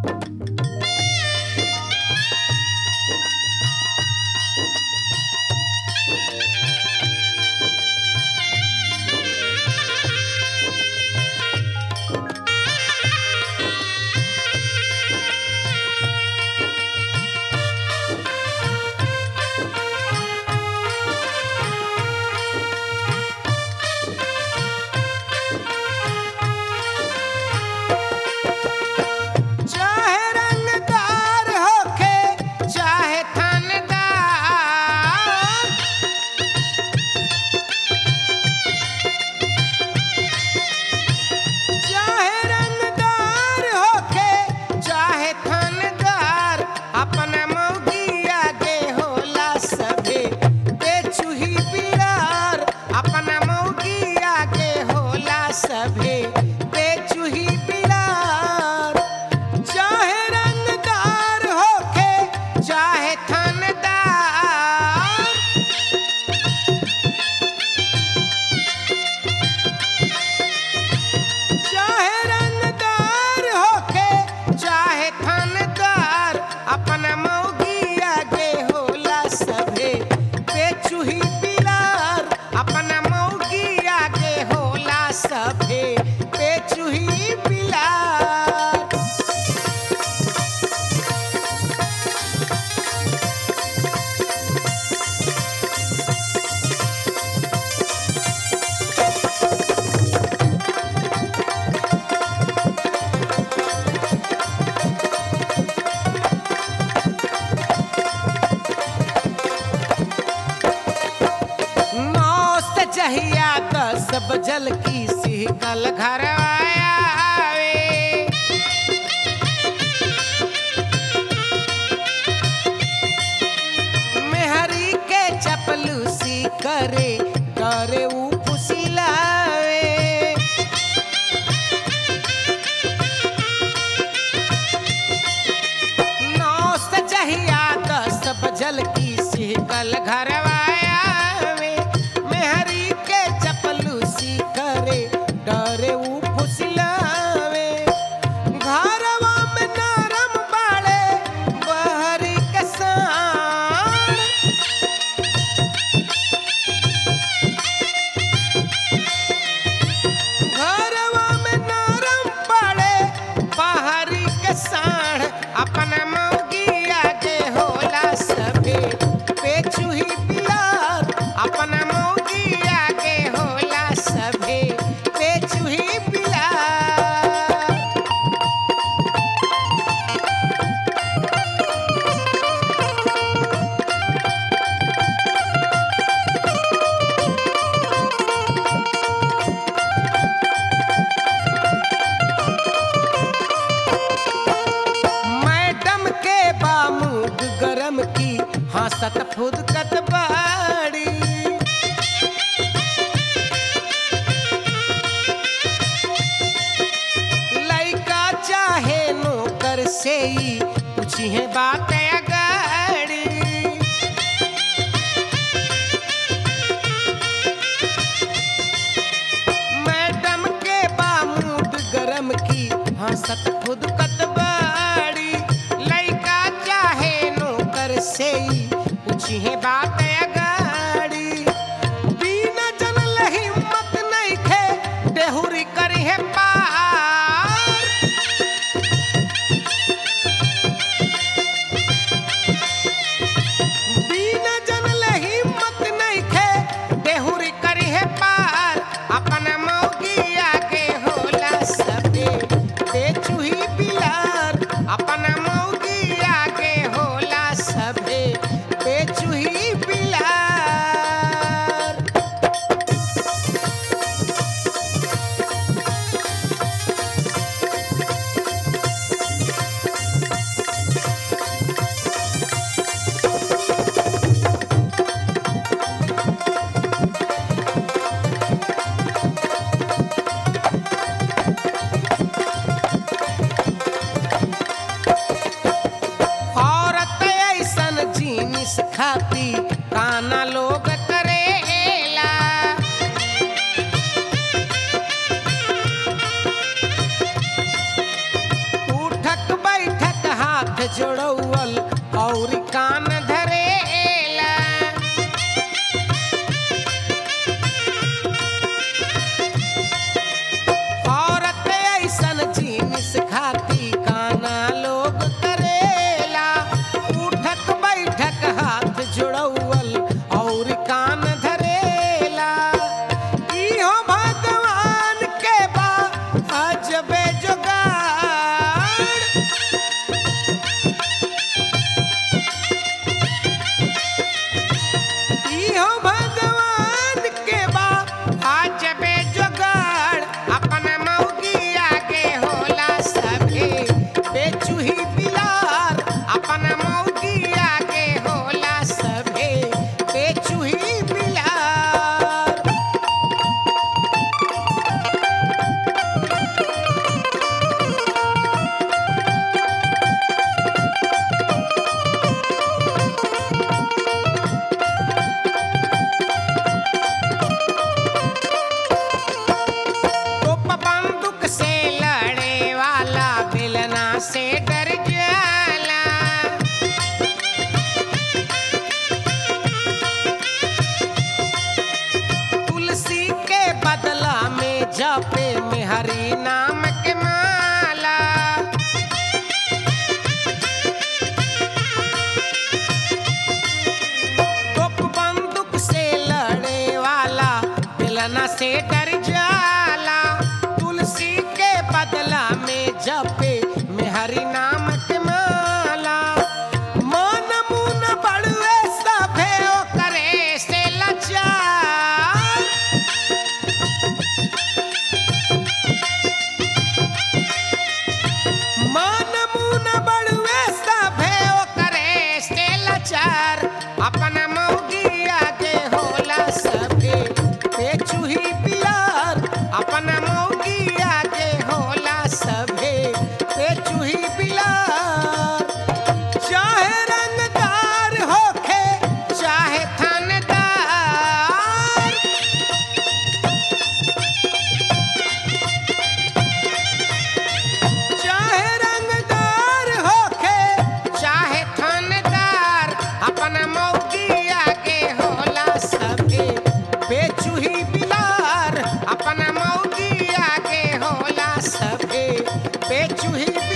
चाहे रंगदार होखे चाहे थानेदार चाहे रंगदार होखे चाहे थानेदार अपना मौगी आगे होला सभे बेचुही बिरार अपना मौगी आगे होला सभे बेचुही बिरार चाहे रंगदार होखे चाहे थानेदार चाहे रंगदार होखे चाहे थानेदार अपना मौगी आगे होला सभे बेचुही बिलार अपना मौगी आगे होला सभे बेचुही बिलार नौ से जहिया दस बजल की सिहकल घर आवे मेहरी के चपलूसी करे करे ऊ फुसिलावे नौ से जहिया दस बजल की सिहकल घरवायावे मेहरी के चपलूसी करे डरे ऊ फुसलावे घरवा में नरम बाड़े बहरी के साण घरवा में नरम पड़े बाहरी के साढ़ अपना मौगी आगे होला सभे पेचुही बिलार अपना मौगी आगे होला सभे पेचुही बिलार मैडम के बामूड गरम की हंसत फुदकत बाड़ी लइका चाहे नौकर से ही पूछी है बात अगाड़ी मैडम के बामूड गरम की हंसत खुद कतबाड़ी लइका चाहे नौकर से ही पूछी है बात अगाड़ी बिना जनल हिम्मत नहीं खे देहुरी करी है पार बिना जनल हिम्मत नहीं खे देहुरी करी है पार अपना मौगी आगे होला सबे बेचुही बिलार अपना मौगी आगे होला सबे बेचुही जोड़ौल और कान धरेला औरत ऐसन जीनिस खाती काना लोग करेला उठक बैठक हाथ जुड़ौल और कान धरेला इहो भगवान के बा अजबे जुगाड़ इहो भगवान के बा आज बे जोगाड़ अपन मौगी आगे होला सभे बेचुही बिलार अपन मौगी आगे होला सभे बेचुही बिलार तोप बंदूक से लड़े वाला बेलना से डर जाला तुलसी के बदला में जपे में हरि नाम के माला तोप बंदूक से लड़े वाला बेलना से डर जाला तुलसी के बदला में जपे में हरि नाम के माला मन मुन बड़ुए सभे करे से लाचार मन मुन बड़ुए सभे करे से लाचार अपन मौगी आगे होला सभे बेचुही बिलार अपन मौगी आगे होला सभे बेचुही बिलार चाहे रंगदार होखे चाहे थानेदार चाहे रंगदार होखे चाहे थानेदार अपन मौगी आगे होला सभे बेचुही बिलार अपन मौगी आगे होला सभे बेचुही